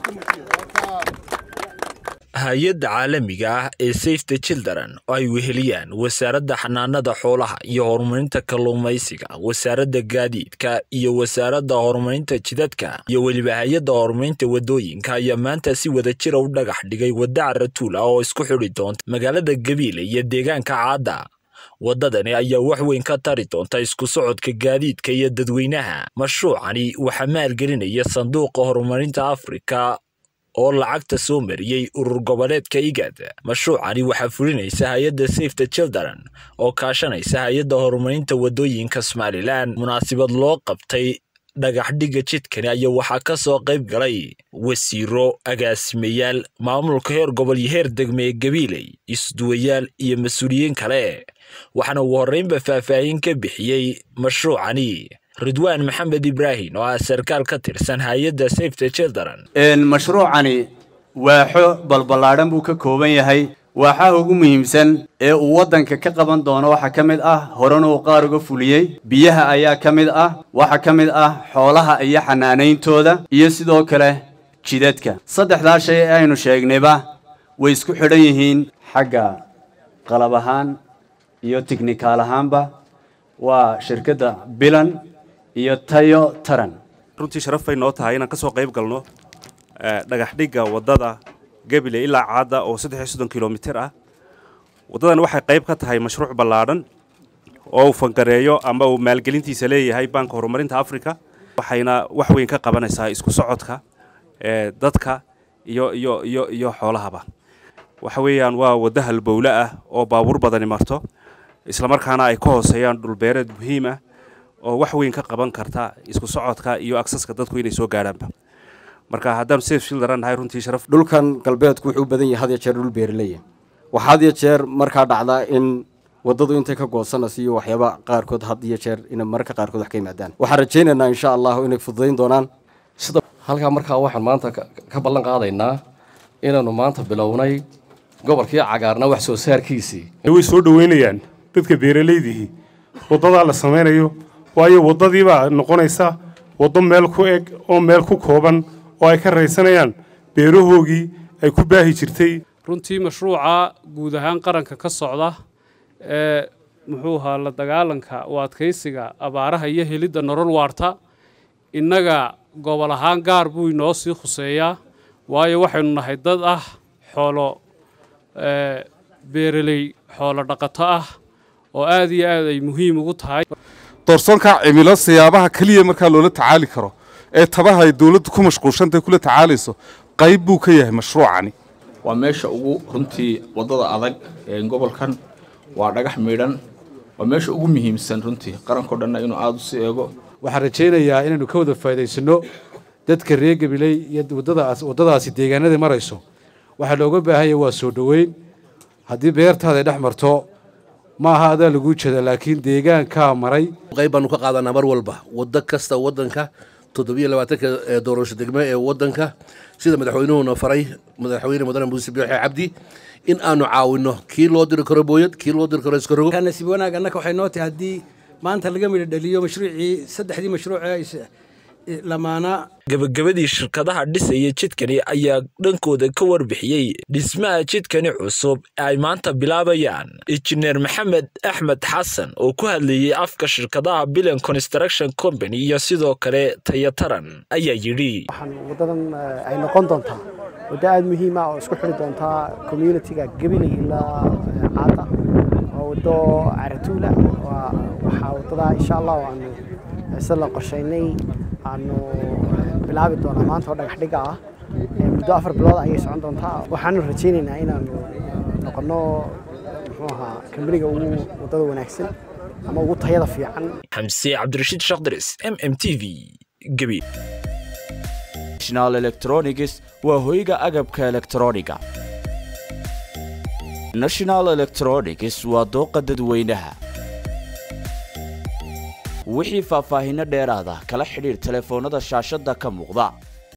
hay-adda caalamiga ah ee safe the children oo ay weheliyaan wasaaradda xanaanada xoolaha iyo horumarinta kalluumaysiga wasaaradda gaadiidka iyo wasaaradda horumarinta jidadka iyo weliba hay-adda horumarinta wadooyinka ayaa maanta si wada jira u dhagax dhigay wadda caratuula oo isku xidhi doonta magaalada gabiile iyo deegaanka caadda waddadani ayaa wax weyn ka tari doonta isku socodka gaadiidka iyo dadweynaha mashruucani waxaa maalgelinaya sanduuqa horumarinta afrika oo lacagta soo mariyey urur goboleedka igad mashruucani waxaa fulinaysa hay-adda safe the children oo kaashanaysa hay-adda horumarinta wadooyinka somalilan munaasabad loo qabtay dhagaxdhigga jidkani ayaa waxaa ka soo qayb galay wasiiro agaasimayaal maamulka heer gobol iyo heer degme ee gabiiley isduwayaal iyo mas-uuliyiin kale waxaana ugu horreynba faahfaahin ka bixiyey mashruucani ridwaan maxamed ibraahim oo ah sarkaal ka tirsan hay-adda safe the children mashruucani waaxo balballaadhan buu ka kooban yahay waaxaha ugu muhiimsan ee uu waddanka ka qaban doono waxaa ka mid ah horena uu qaar uga fuliyey biyaha ayaa ka mid ah waxaa ka mid ah xoolaha iyo xanaanayntooda iyo sidoo kale jidadka saddexdaa shay ee aynu sheegnayba way isku xidhan yihiin xagga qalab ahaan iyo tignikaal ahaanba waa shirkadda bilan iyo tayo taran runtii sharaf bay noo tahay inaan ka soo qayb galno dhagaxdhigga waddada gabile ilaa caadda oo saddex iyo soddon kilomitir ah waddadan waxay qayb ka tahay mashruuc ballaadhan oo uu fangareeyo ama uu maalgelintiisa leeyahay banka horumarinta africa waxayna wax weyn ka qabanaysaa isku socodka dadka iyo iyo iyo iyo xoolahaba waxa weeyaan waa waddo halbowle ah oo baabuur badani marto islamarkaana ay ka hooseeyaan dhulbeereed muhiim ah oo wax weyn ka qaban karta isku socodka iyo aksaska dadku inay soo gaadhaanba marka haddaan safe children nahay runtii sharaf dhulkan galbeedku wuxuu u badan yahay had iyo jeer dhul beeraleya waxaa had iyo jeer markaa dhacdaa in waddadu intay ka goosanayso iyo waxyaaba qaarkood had iyo jeer inay mararka qaarkood wax ka yimaadaan waxaan rajaynaynaa insha allahu inay fududayn doonaan sida halkaa markaa waxaan maanta ka ballan qaadaynaa inaannu maanta bilownay gobolkii cagaarna wax soo saarkiisii way soo dhoweynayaan dadka beeralaydihii waddadaa la samaynayo waayo waddadiibaa noqonaysa waddo meel ku eg oo meel ku kooban oo ay ka raysanayaan beerahoogii ay ku baahi jirtay runtii mashruuca guud ahaan qaranka ka socda ee muxuu ahaa la dagaalanka u adkaysiga abaaraha iyo helidda nolol waarta innaga gobol ahaan gaar buu inoo sii khuseeyaa waayo waxaynu nahay dad ah xoolo beeraley xoolo dhaqato ah oo aad iyo aad ay muhiim ugu tahay doorsoonka cimilo siyaabaha keliya markaa loola tacaali karo ee tabaha ay dowladdu ku mashquulshantahay kula tacaalayso qayb buu ka yahay mashruucani waa meesha ugu runtii waddada adag ee gobolkan waa dhagax miidhan waa meesha ugu muhiimsan runtii qarankao dhanna inuu aada u sii eego waxaan rajaynayaa inaynu ka wada faa'idaysano dadka reer gabiley iyo waddadaas waddadaasi deegaanadii marayso waxaa looga baahanya waa soo dhoweyn haddii beertaada ay dhex marto ma aha adaa laguu jeeda laakiin deegaankaa maray qayb baanu ka qaadanaa mar walba waddo kasta waddanka toddobiyo labaatanka doorasho degme ee waddanka sida madaxweynuhuna faray madaxweyne mudane muuse biixi cabdi in aanu caawinno kii loo diri karo booyad kii loo diri karo iskarogo nasiib wanaag annaka waxay noo tahay haddii maanta laga midho dhaliyo mashruucii saddexdii mashruuc lamaanaa gabagabadii shirkadaha dhisaya jidkani ayaa dhankooda ka warbixiyey dhismaha jidkani cusub ee ay maanta bilaabayaan injineer maxamed axmed xasan oo ku hadlayey afka shirkadaha bilan construction company iyo sidoo kale tayataran ayaa yidhi wadadan ay noqon doontaa waddo aada muhiima oo isku xiri doontaa communitiga gabiley ilaa caada waa waddo caratuula waxaa waddadaa insha allah aanu se la qorshaynay aanu bilaabi doonaa maanta oo dhagax dhiga ah muddo afar bilood ayay socon doontaa waxaanu rajaynaynaa inaanu noqonno muxuu ahaa kambaniga ugu waddada wanaagsan ama ugu tayada fiican xamse cabdirashiid shakdiris m m t v gabi national electronics waa hoyga agabka elektrooniga national electronics waa dooqa dadweynaha wixii faahfaahinno dheeraada kala xidhiir telefoonnada shaashadda ka muuqda